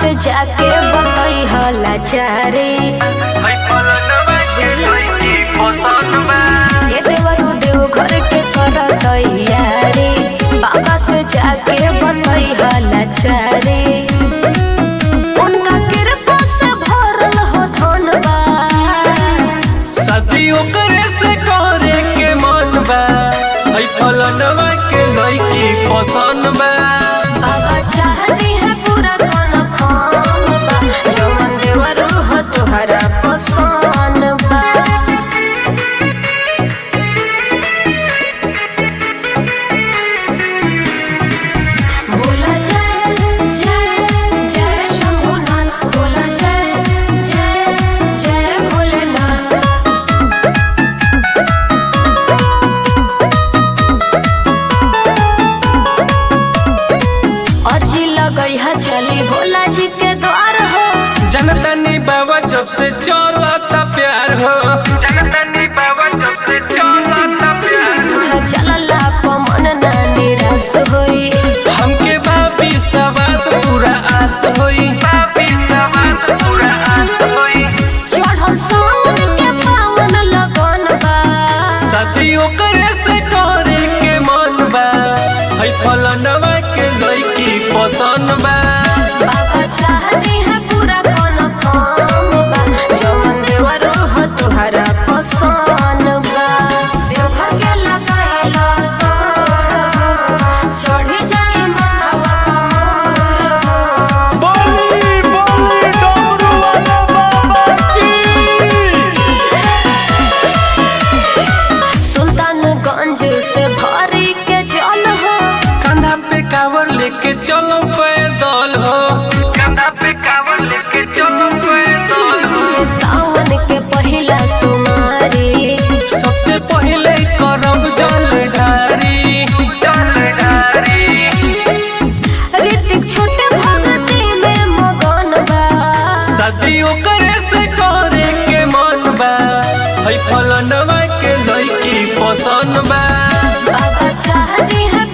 से जाके बतई हला चारी है पलनवा के लइकी पसंद बा ये देवरू देव घर के कर तैयारी बाबा से जाके बतई हला चारी उनका कृपा से भरल हो धनबा शादी ओकरे से करे के मन बा है पलनवा के लइकी पसंद बा बाबा चाहती है पूरा कौन काम बा जवन देवरू हो तुहरा पसंद बा बोला जय जय जय शंभुनाथ बोला जय जय जय भोलेनाथ अजी लगई है चली भोला जी के द्वार हो जनतनी बाबा जब से चलता प्यार हो जनतनी बाबा जब से चलता प्यार हो चलला पमन ना निराश होई हमके बाबी सवास पूरा आस होई बाबी सवास पूरा आस होई चढ़ल सावन के पावन लगन बा शादी ओकरे से करे के मन बा है फलनवा के लइकी पसंद बा बाबा चाहती है पूरा कौन काम बा जवन देवरो हो तुहरा पसंद बा देवघर के लगाइला चढ़ी जाए माथवा पमोर बोली बोली डमरू वाला बाबा की सुल्तानगंज से भारी के जल हो कंधा पे कावर लेके चलो पैदल हो कंधा पे कावर लेके चलो पैदल हो ये सावन के पहिला सुमारी सबसे पहले करब जल ढारी जल ढारी ऋतिक छोटे भगती में मगन बा शादी ओकरे से करे के मन बा है फलनवा के लइकी पसंद बा बाबा चाहती है